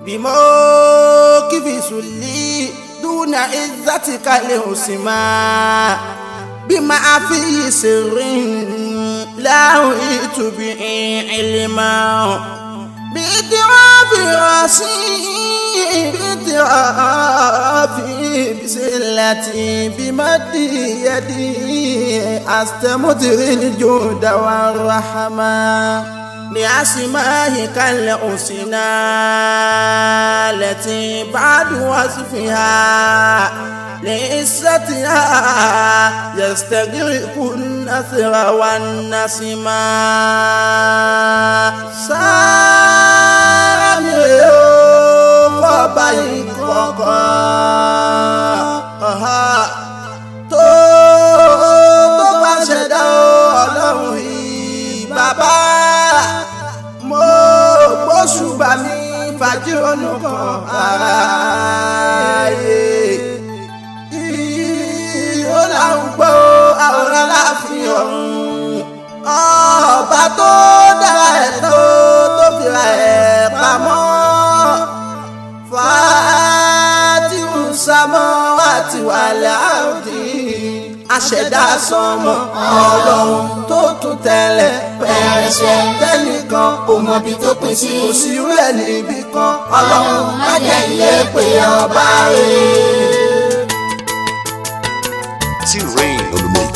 بموقف سلي دون عزتك الحسمى بما فيه سر لا أريد به علما باعتراف راسي باعترافي بسلتي بمد يدي أستمدر الجود والرحمة بأسمائك الحسنى التي بعد وصفها لعزتها يستغرق النثر والنسما سامي ọba ìkọ̀kọ̀ tó tó bá ṣẹ̀dá ọlọ́run yìí bàbá mo gbóṣùbà mi fàájì onùkan ààyè ó láwọn gbọ́ àwòrán láàfin ọ̀run ọba tó dára ẹ̀ tó tó fìlà ẹ̀ pamọ́ fàátìwù sámọ́ àti wàlẹ̀ àrùdí aṣẹ̀dá sọmọ ọlọ́run tó tún tẹ̀lẹ̀ pẹ̀rẹ̀ṣẹ̀ tẹ́nìkan kò mọ ibi tó pín sí kò sí rẹ̀ níbi kan ọlọ́run má jẹ́ ilé pé ọba rẹ̀. T-Rain on the mix.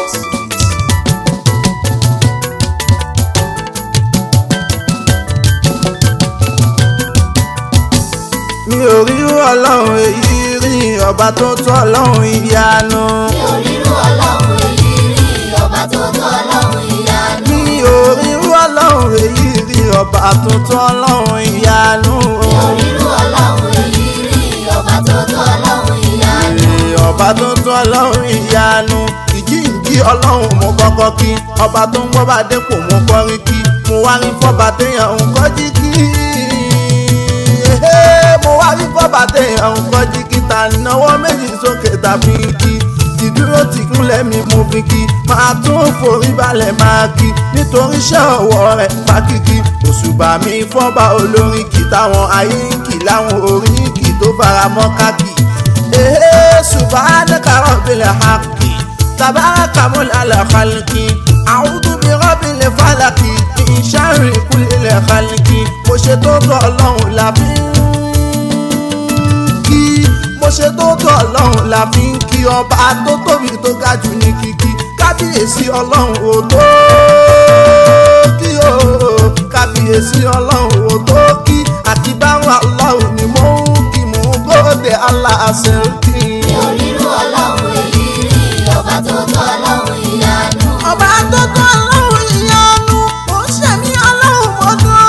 mi ò rí ọlọ́run èyí rí ọba tó tọ́ ọlọ́run ìyanu. mi ò rírú ọlọ́run èyí rí ọba tó tọ́ ọlọ́run ìyanu. mi ò rí ọlọ́run èyí rí ọba tó tọ́ ọlọ́run ìyanu. mi ò rírú ọlọ́run èyí rí ọba tó tọ́ ọlọ́run ìyanu. Ee, ọba tó tọ́ ọlọ́run ìyanu ìjíǹjí ọlọ́run mo kọ́kọ́ kí ọba tó ń gbọ́ bá dépò mo kọrin kí mo wá rí fọ́ba téèyàn ń kọ́jí kí Ee, mo wá rí fọ́ba téèyàn ń kọ́jí kí ta náwó méjì sókè tàbí kí ìdúró tí kúnlẹ̀ mi mú fi kí máa tún forí balẹ̀ máa kí nítorí iṣẹ́ ọwọ́ rẹ̀ fákìkí òṣùbà mi fọ́ba olórin kì táwọn ayé ń kì láwọn orin kì tó fara mọ́ káàkì. Ee, subhanaka rabbil haqqi tabaraka mulal khalqi a'udhu bi rabbil falaqi min sharri kulli khalqi mo ṣe tó tọ́ ọlọ́run la fi ń kí mo ṣe tó tọ́ ọlọ́run la fi ń kí ọba tó tóbi tó ga jù ní kíkí kábíyèsí ọlọ́run ò tó kí o kábíyèsí ọlọ́run ò tó kí àti báwọn ọlọ́run ni mo ń kí mo ń gbọ́dẹ aláṣẹ kí. mi ò rírú ọlọ́run èyí rí ọba tó tọ́ ọlọ́run ìyanu. ọba tó tọ́ ọlọ́run ìyanu mo ń ṣẹ̀mí ọlọ́run mo dúró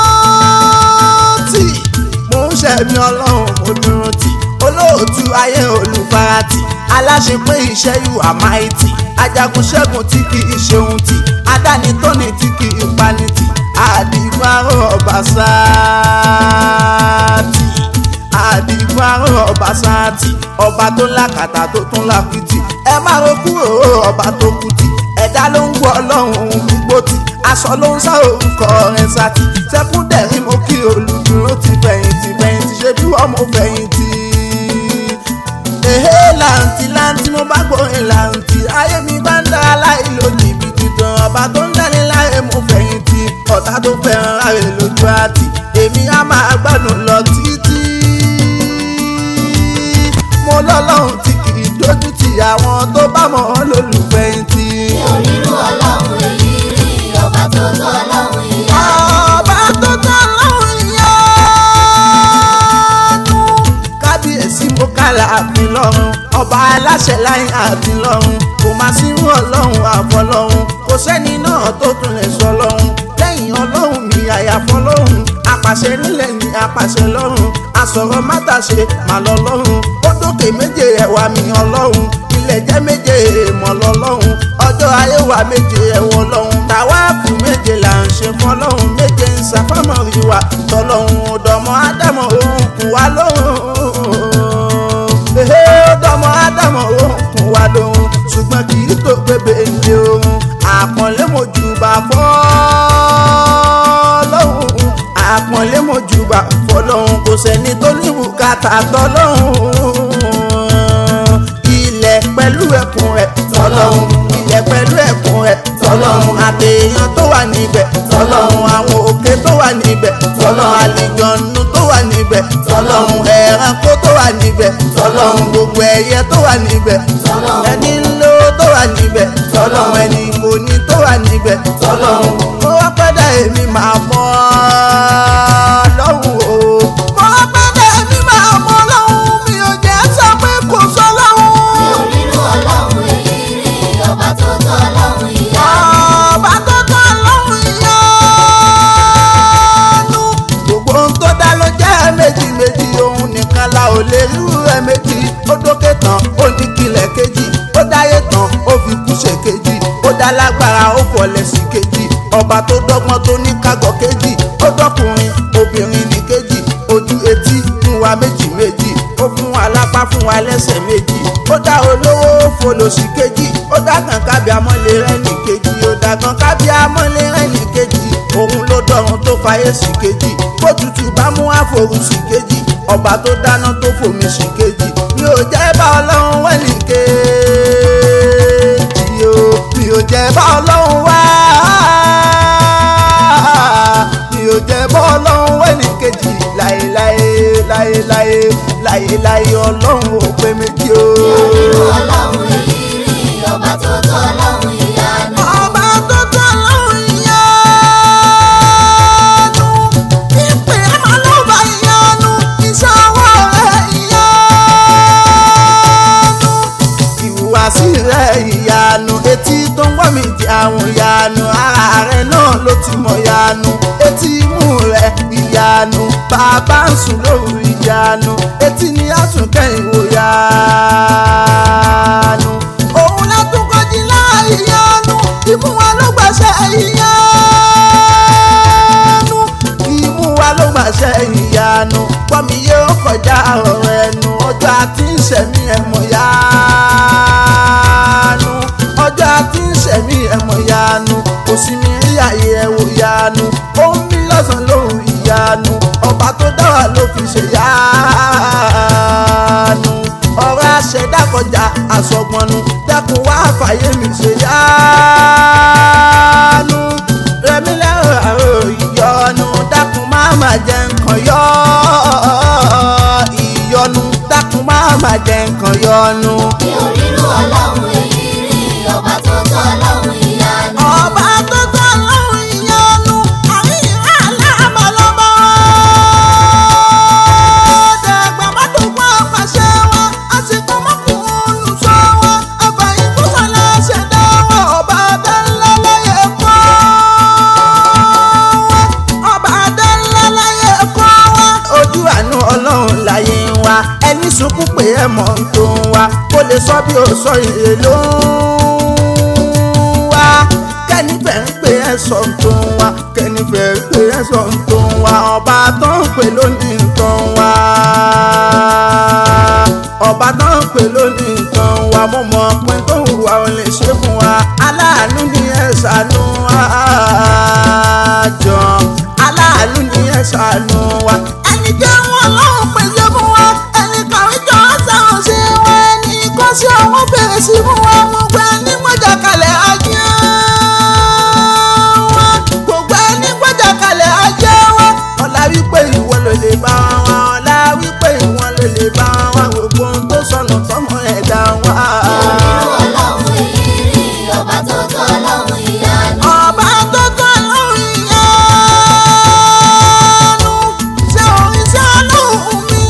tì mo ń ṣẹ̀mí ọlọ́run mo dúró tì olóòtú ayé olùfarati aláṣepé iṣẹ́ yù àmáìtì ajagun ṣẹ́gun tí kì í ṣeun tì adánitóni tí kì í pani tì àdìgbàrò ọba sáàtì àdìgbàrò ọba sáàtì ọba tó lákàtà tó tún lákìtì ẹ má ro kúrò ọba tó kùtì ẹ̀dá ló ń gbọ́ ọlọ́run òun gbogbo tì aṣọ ló ń sá orúkọ rẹ̀ sátì sẹ́kúndẹ̀rín mo kí olùdúró ti fẹ̀yìntì fẹ̀yìntì ṣe bí wọ́n mo fẹ̀yìntì ehe làǹtì làǹtì mo bá gbórin làǹtì ayé mi bá ń dára láì lo jìbìtì tán ọba tó ń dání láyé mo fẹ̀yìntì ọ̀tá tó fẹ́ràn láre lójú àtì èmi á máa gbádùn lọ títí mo lọ́lọ́run tí kì í dójú ti àwọn tó bá mọ̀ ọ́ lólùfẹ̀yìntì. mi ò rírú ọlọ́run èyí rí ọba tó tọ́ ọlọ́run ìyanu. ọba tó tọ́ lọ́run ìyanu. kábíyèsí mo kálá àfin lọ́run ọba aláṣẹ láyé àfin lọ́run kò máa sírú ọlọ́run àfọlọ́run kò sẹ́ni náà tó tún lè sọ lọ́run lẹ́yìn ọlọ́run mi àyàfọ́ lọ́run apàṣẹ nílẹ̀ ní apàṣẹ lọ́run asọ̀rọ̀ mátàṣe mà lọ lọ́run ó dókè méje ẹ̀wà mi ọlọ́run ilẹ̀ jẹ́ méje èèmọ̀ lọ́lọ́run ọjọ́ ayé wa méje ẹ̀wọ̀ lọ́run tàwáàfù méje là ń ṣe fọlọ́run méje ń ṣàfọ́mọ̀ rí wa tọ́lọ́run ọ̀dọ́mọ ádámọ̀ òun kù wá lóhùn ehe ọ̀dọ́mọ ádámọ̀ òun kù wá lóhùn ṣùgbọ́n kì í tó pébè ní ohun àpọ̀nlé mojúbà fọ́lọ́hùn àpọ̀nlé mojúbà fọ́lọ́hùn kò kò sẹ́ni tó ní bùkátà tọ́lọ́hún ilẹ̀ pẹ̀lú ẹ̀kún rẹ̀ tọ́lọ́hún ilẹ̀ pẹ̀lú ẹ̀kún rẹ̀ tọ́lọ́hún àtẹ̀yàn tó wà níbẹ̀ tọ́lọ́hún àwọn òkè tó wà níbẹ̀ tọ́lọ́hún àlìjọ̀nù tó wà níbẹ̀ tọ́lọ́hún ẹranko tó wà níbẹ̀ tọ́lọ́hún gbogbo ẹyẹ tó wà níbẹ̀ ẹni ńlọ tó wà níbẹ̀ tọ́lọ́hún ẹni kò ní tó wà níbẹ̀ tọ́lọ́hún mo wá pẹ́dà èmi máa mọ́ lọ́hùn o mo wá pẹ́dà èmi máa mọ́ lọ́hùn mi ò jẹ́ sọ pé kò sọ lọ́hùn. mi ò rírú ọlọ́run èyí rí ọba tó tọ́ ọlọ́run ìyá ọba tó tọ́ lọ́hùn ìyanu. gbogbo ohun tó dá ló jẹ́ méjì méjì òun nìkan la ò lè rú ẹ méjì ó dókè tán ó ní kílẹ̀ kejì ó dáyé tán ó fi kú ṣe kejì ó dá lágbára ó fọlẹ̀ sí kejì ọba tó dọ́gbọ́n tó ní kágọ̀ kejì ó dọ́kùnrin obìnrin ní kejì ojú etí fún wa méjì méjì ó fún wa lápá fún wa lẹ́sẹ̀ méjì ó dá olówó ó folòṣì kejì ó dá kan kábíà mọ́lẹ̀ rẹ̀ ní kejì ó dá kan kábíà mọ́lẹ̀ rẹ̀ ní kejì òun ló dọ̀run tó fàyè sí kejì bó tutù bá mú àforùn sí kejì ọba tó dáná tó fòmí sí kejì mi ò jẹ́ bá ọlọ́run wẹ̀ ní kejì o mi ò jẹ́ bá ọlọ́run wá mi ò jẹ́ bá ọlọ́run wẹ̀ ní kejì láéláé láéláé láéláé ọlọ́run ò pé méjì o. mi ò rírú ọlọ́run èyí rí ọba tó tọ́ ọlọ́run ìyá ọba tó tọ́ lọ́rùn ìyanu ìpè ẹ̀mọ́ ló bá ìyanu ìṣòwò rẹ̀ ìyanu ìhùwàsí rẹ̀ ìyanu etí tó ń gbọ́ mi di àwọn ìyanu ara rẹ̀ náà ló ti mọ̀ ìyanu etí imú rẹ̀ ìyanu bàbá ń sùn lóru ìyanu etí ni a tún kẹ́yìn wò ìyanu òun látún kọjí láì ìyanu imú wa ló gbàṣẹ ìyanu imú wa ló gbàṣẹ ìyanu pọ́nmi yóò kọjá ọ̀rọ̀ ẹnu ọjọ́ àti ìṣẹ̀mí ẹ̀mọ̀ yanu ọjọ́ àti ìṣẹ̀mí ẹ̀mọ̀ yanu kò sí mi rí àyè ẹ̀wò yanu ó ń mí lọ́sàn-án lóhùn ìyanu ọba tó dá wa ló fi ṣe yanu ọ̀rọ̀ àṣẹdá kọjá àsọgbọnnu dẹ́kun wá fàyè mi ṣe yanu rẹmi lẹ́rọ àrò ìyọnu dákun má má jẹ nǹkan yọ ìyọnu dákun má má jẹ nǹkan yọnu. mi ò rírú ọlọ́run èyí rí ọba tó tọ́ ọlọ́run ìyá ọba tó tọ́ lọ́rùn ìyọnu àríyìn aláàmọ̀lọ́mọ́ dàgbà mọ́tòkọ́ àpàṣẹ wọn àsìkò mọ́kùnrin sọ wọn àbàyìn tó sọ̀lá ṣẹ̀dá wọn ọba adánlá láyé kọ́ wọn ọba adánlá láyé kọ́ wọn. ojú àánú ọlọ́run láyé ń wá ẹni sunkún pé ẹ mọ̀ ń tó ń wá kó lè sọ bí ó sọ ìrè ló ń wá kẹ́ni fẹ́ ń pè ẹ́ sọ ń tó ń wá kẹ́ni fẹ́ ń pè ẹ́ sọ ń tó ń wá ọba tó ń pè lónìí ń tó ń wá ọba tó ń pè lónìí ń tó ń wá mo mọ̀ pé tó ń wà ó lè ṣe fún wa aláàánú ni ẹ ṣàánú àjọ aláàánú ni ẹ ṣàánú wa ẹni jẹ́ wọn lọ́hùn pèsè fún wa ẹni kàwé jọ sáwọn ṣe wọn ẹni kọ́ sí àwọn bèrè sí fún wa gbogbo ẹni gbọ́jà kalẹ̀ ajé wọn gbogbo ẹni gbọ́jà kalẹ̀ ajé wọn ọ̀la wípé ìwọ ló lè bá wọn ọ̀la wípé ìwọ ló lè bá wọn gbogbo ohun tó sọnù tọmọ ẹ̀dá wọn. mi ò rírú ọlọ́run èyí rí ọba tó tọ́ ọlọ́run ìyá ọba tó tọ́ lórí ìyanu ṣé orin ṣé ọlọ́run mi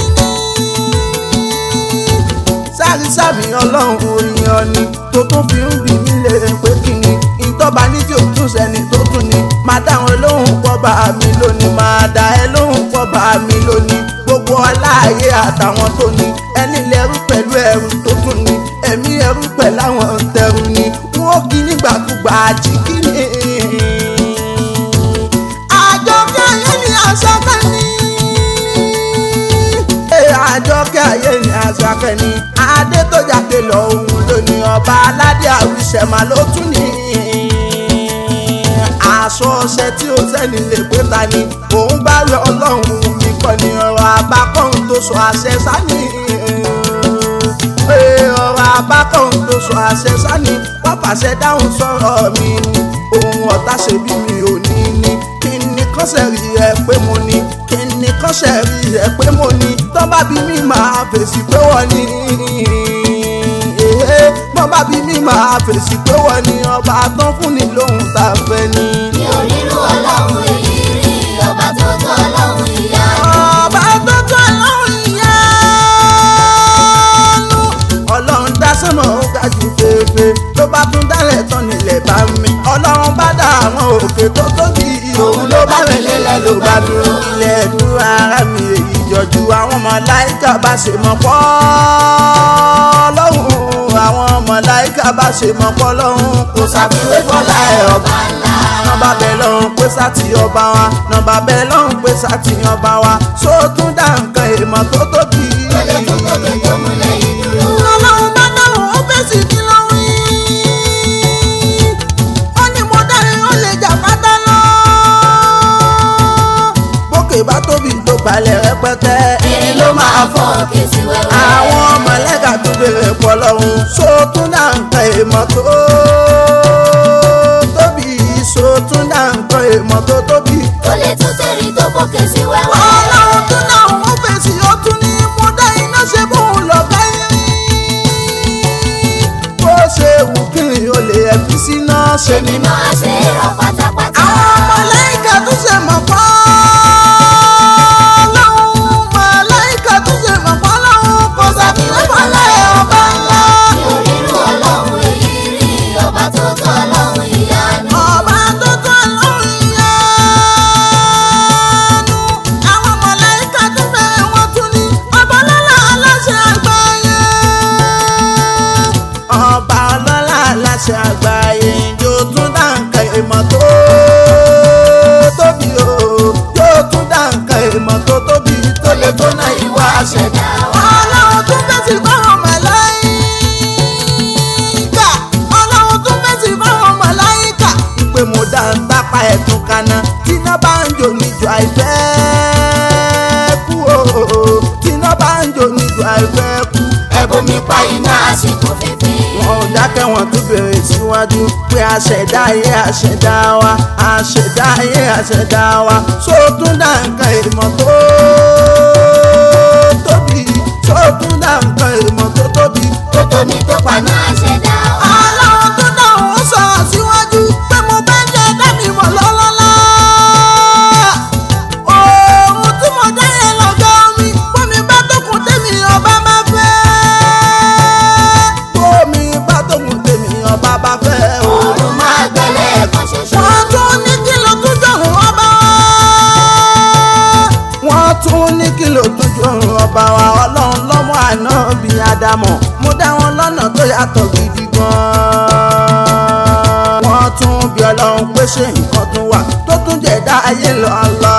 ni. sáré sàmì ọlọ́run orin ọ̀ni tó tún fi ń bì mí lè pé kí ni ìtọ́ba ní tí ò tún sẹ́ni tó tún ni máa dá wọn lóhùn pọ̀ bá mi lónìí máa dá ẹ lóhùn pọ̀ bá mi lónìí gbogbo aláàyè àtàwọn tó ní ẹni lẹ́rú pẹ̀lú ẹrù tó tún ní ẹ̀mí ẹrú pẹ̀lú àwọn tẹrù ni wọ́n kí nígbàkúgbà àjíkí ni. àjọkẹ́ ayé ni àṣàkẹ́ ni. Ee, àjọkẹ́ ayé ni àṣàkẹ́ ni. adé tó jáde lọ òun lónìí ọba aládé àwíṣẹ́mà ló tún ní. aṣọ ọṣẹ tí ó sẹ́ni lè pé ta ni òun bá rẹ ọlọ́run mi kọ́ ni ọ̀rọ̀ àbá sọ àṣẹ sani pé ọ̀rọ̀ abákan tó sọ àṣẹ sani wọ́n pàṣẹ dáhùn sọ̀rọ̀ mi ni ohun ọ̀tá ṣe bí mi ò ní ní kí ni kọ́sẹ̀ rí ẹ pé mo ní kí ni kọ́sẹ̀ rí ẹ pé mo ní tó bá bí mi máa fèsì pé wọ́n ní èhé tó bá bí mi máa fèsì pé wọ́n ní ọba tán fún ni lóhun tá a fẹ́ ni. mi ò rírú ọlọ́run èyí rí ọba tó tó ọlọ́run ìyanu. ọba tó tó ọlọ́run ìyanu. ọlọ́run dá sọ́mọ̀ ó ga jù fèèfè tó bá tún dálẹ̀ tán nílẹ̀ bá mi. ọlọ́run bá dá àwọn òkè tó tóbi òun ló bá mi lélẹ̀ ló bá dúró. ilẹ̀ dúró ara mi èyí jọjú àwọn màláíkà bá ṣe mọ̀ pọ́ lọ́hùn àwọn màláíkà bá ṣe mọ̀ pọ́ lọ́hùn kò ṣàfiwé fọlá ẹ̀ ọba ńlá nọmba bẹ lọ́hún pé sátì ọba wa nọmba bẹ lọ́hún pé sátì ọba wa só tún dá nǹkan èèmọ̀ tó tóbi. tó lè tó tóbi tó múlẹ̀ yìí dúró. ọlọ́run bá dáhùn ó fèsì kí ló wí. ó ní mo dáre ó lè jà pátá lọ. bókè bá tóbi tó balẹ̀ rẹpẹtẹ. èrè ló máa fọ́ òkè sí wẹ́wẹ́. àwọn mọ̀lẹ́kà tó bèrè pọ̀ lọ́hún só tún dá nǹkan èèmọ̀ tó tóbi só tún dá nǹkan èèmọ̀ tó tóbi. tó lè tó tẹ̀rí tó fòkè sí wẹ́wẹ́. ọlọ́run tún náà wọ́n fèsì ó tún ní mo dá iná ṣe bóun lọ bẹ́yìn. bó ṣe wù kí n ò lè ẹ̀fí síná ṣe ni. mímọ́ àṣẹ rọ pátápátá. àwọn mọ̀lẹ́kà tún ṣe mọ̀ pọ́ lọ́hùn mọ̀lẹ́kà tún ṣe mọ̀ pọ́ lọ́hùn kò sàfihàn fọlẹ́ ọba ńlá. mi ò rírú ọlọ́run èyí rí ọba tó tó ọlọ́run ìyanu. ọba tó tó lọ́hùn ìyanu. àwọn mọ̀lẹ́kà tún bẹ̀rẹ̀ wọ́n tún ní ọba lọ́la aláṣẹ àgbáyé. ọba ọlọ́lá aláṣẹ àgbáyé yóò tún dá nǹkan ìmọ̀ tó tóbi o yóò tún dá nǹkan ìmọ̀ tó tóbi tó lè tó náà ìwà àṣẹdá. ọlọ́run tún fèsì fáwọn màláíkà ọlọ́run tún fèsì fáwọn màláíkà. pé mo dá ń tápá ẹ̀tún kaná tíná bá ń jò níjọ àìfẹ́ kú o tíná bá ń jò níjọ àìfẹ́ kú. ẹ̀bùn mi pa iná àsìkò fífi. wọn ò dákẹ́ wọn tún bèrè síwájú pé àṣẹ̀dá ayé àṣẹ̀dá wa àṣẹ̀dá ayé àṣẹ̀dá wa só tún dá nǹkan ìmọ̀ tó tóbi só tún dá nǹkan ìmọ̀ tó tóbi tó tóbi tó paná àṣẹdá wa. aláwọ̀ tó náà ó sọ̀rọ̀ síwájú pé mo fẹ́ jẹ́ dẹ́mi mọ̀ lọ́lọ́lá. Ohun tí mo dá yẹn lọ́jọ́ mi, bómi bá tókun tèmi ọba bá fẹ́. Bómi bá tókun tèmi ọba bá fẹ́. òòrùn máa gbẹ́lẹ̀ ẹ̀kan ṣoṣo. Wọ́n tún ní kí ló tún jọ̀rùn ọba wa. Wọ́n tún ní kí ló tún jọ̀rùn ọba wa. Ọlọ́run lọ́mọ àná bíi Ádámọ̀. Mo dá wọn lọ́nà tó yàtọ̀ gidi gan-an. Wọ́n tún bí ọlọ́run pé ṣé nǹkan tún wà tó tún jẹ̀dá ayé lọ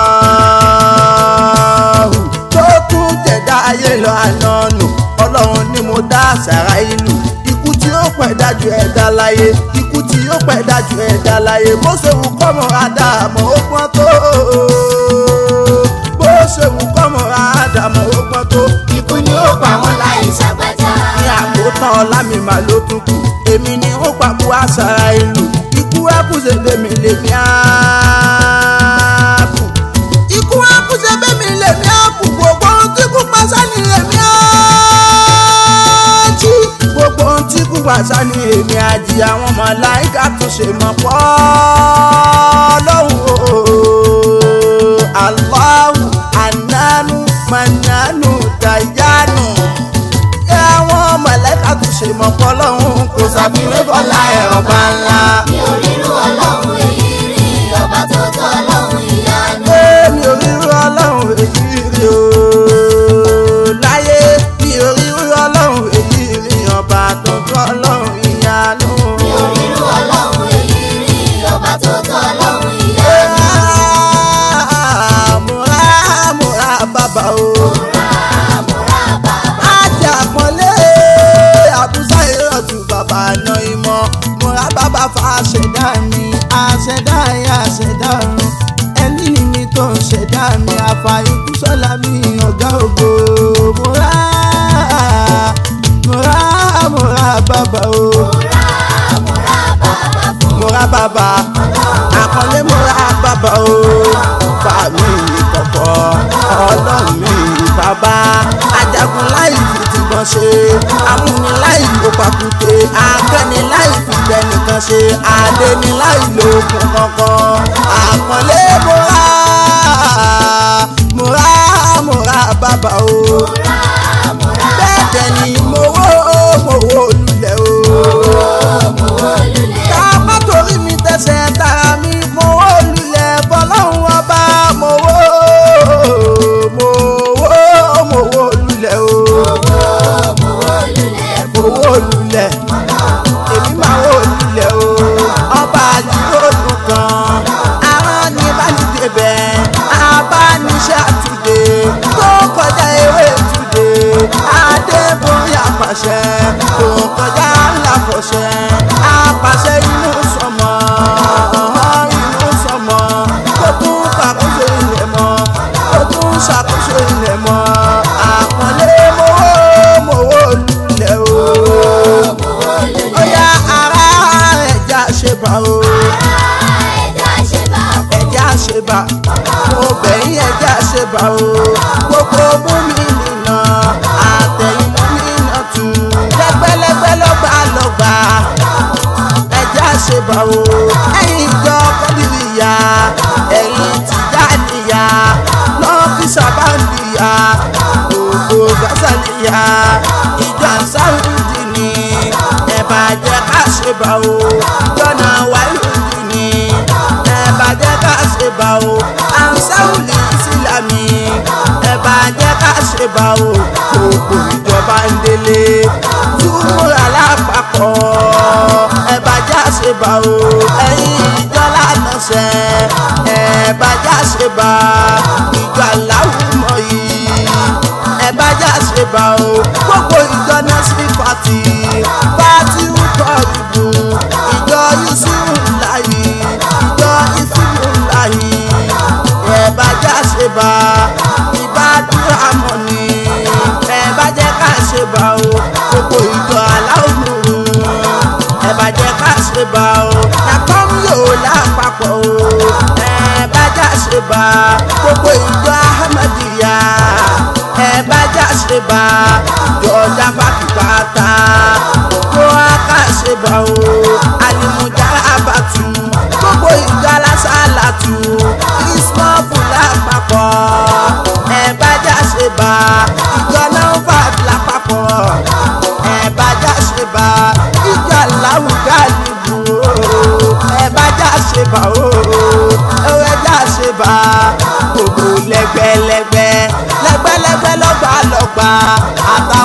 Allahu. Tó tún jẹ̀dá ayé lọ ànánù. Ọlọ́run ni mo dá àṣàrà ìlú. Ikú tí ó pẹ̀ dájú ẹ̀dá láyé. Ikú tí ó pẹ̀ dájú ẹ̀dá láyé. Bó ṣe wù kọ́mọ Ádámọ̀ ó pọ́n tó. Bó ṣe wù kọ́mọ Ádámọ̀ ó pọ́n tó. ikú ni ó pa wọn láì ṣàgbájá. Ní àkótán ọlá mi mà ló tún kù. Èmi ni ó pàkó àṣàrà ìlú. Ikú ẹ̀kúṣe bèmí lèmi àákù. Ikú ẹ̀kúṣe bèmí lèmi àákù. Gbogbo ohun tí kú pàṣẹ ni èmi àájí. Gbogbo ohun tí kú pàṣẹ ni èmi àjí. Àwọn màláíkà tún ṣe mọ̀ pọ́ lọ́hùn o. Allahu ananu mananu dayanu àwọn mọ̀lẹ́ka tún ṣe mọ̀ pọ́ lọ́hùn kò sàfihàn fọlá ẹ̀ ọba ńlá. mi ò rírú ọlọ́run èyí rí ọba tó tó ọlọ́run ìyanu. mi ò rírú ọlọ́run èyí rí o láyé mi ò rírú ọlọ́run èyí rí ọba tó tó ọlọ́run ìyanu. mi ò rírú ọlọ́run èyí rí ọba tó tó ọlọ́run ìyanu. múra múra bàbá o. múra múra bàbá. ajá pọ́nlé àbúsá ìrọ̀tù bàbá àná ìmọ̀ múra bàbá fa ṣẹ̀dá mi. mi àfààní kúsọ́lá mi ọ̀gá ògo mo rà mo rà mo rà bàbá o mo rà bàbá àkọlé mo rà bàbá o bá mi kọ̀kọ́ ọlọ́run mi bàbá ajagun láì fi tìbọn ṣe amúniláì ló pàkúté akẹ́niláì fi tẹnìkan ṣe adéniláì lókun kankan àkọlé mo rà mo rà mo rà bàbá o bẹ́ẹ̀ dẹ̀ ni mo wó mo wó lulẹ̀ o ká má torí mi tẹsẹ̀ tara mi mo wó lulẹ̀ fọlọ́run ọba mo wó mo wó mo wó lulẹ̀ o mo wó lulẹ̀ èmi máa wó lulẹ̀ o ọba àdìgbòdù kan aràn ní bánidé bẹ́ẹ̀ abániṣẹ́ àtúndé tó kọjá ewé túndé adébóyè àpàṣẹ tó kọjá ńláfọṣẹ àpàṣẹ inú sọmọ inú sọmọ tó tún ṣàkóso ilẹ̀ mọ́ tó tún ṣàkóso ilẹ̀ mọ́ àpọ̀lé mowó mowó lulẹ̀ o ó yá ara ẹja ṣe bá o ẹja ṣe bá mo bẹ̀yìn ẹja ṣe bá o gbogbo mú mi nìna àtẹ̀yìn mú mi nà tù lẹ́gbẹ́lẹ́gbẹ́ lọ́gbà lọ́gbà ẹja ṣe bá o ẹ̀yin ìjọ kọ́dìrìyà ẹ̀yin tìjà níyà lọ́ọ̀kì sábàndìyà gbogbo gásàlìyà ìjọ ànsárùdì ni ẹ̀bà jẹ́ ká ṣe bá o jọ̀nà wáyùdì ni ẹ̀bà jẹ́ ká ṣe bá o ansaruli ìsìlámì ẹ̀bà jẹ́ ká ṣe bá o gbogbo ìjọba ń délé túmúra lápapọ̀ ẹ̀bà jẹ́ ṣe bá o ẹ̀yin ìjọ lánàá sẹ́ ẹ̀bà jẹ́ ṣe bá ìjọ aláwùmọ̀ yìí ẹ̀bà jẹ́ ṣe bá o gbogbo ìjọ náà sí pàtì pàtì ń kọ́ ìbò ìjọ yusufu láyé ìjọ ìsìnkú láyé ẹ̀bà jẹ́ ṣe bá ìbádúrà mọ̀ ni ẹ̀bà jẹ́ ká ṣe bá o gbogbo ìjọ aláwùmọ̀ ẹ̀bà jẹ́ ká ṣe bá o nàkọ́m yóò lápapọ̀ o ẹ̀bà jẹ́ ṣe bá gbogbo ìjọ ahmadiyya ẹ̀bà jẹ́ ṣe bá ìjọ jábàkìbàtà kó aká ṣe bá o alimujà abatu gbogbo ìjọ alásàlátù ismọ́fù lápapọ̀ ẹ̀bà jẹ́ ṣe bá ìjọ náà fà lápapọ̀ ẹ̀bà jẹ́ ṣe bá ìjọ aláwùjá nìbò ẹ̀bà jẹ́ ṣe bá o ẹ̀wẹ̀ jẹ́ ṣe bá gbogbo lẹ́gbẹ́lẹ́gbẹ́ lẹ́gbẹ́lẹ́gbẹ́ lọ́gbàlọ́gbà àtà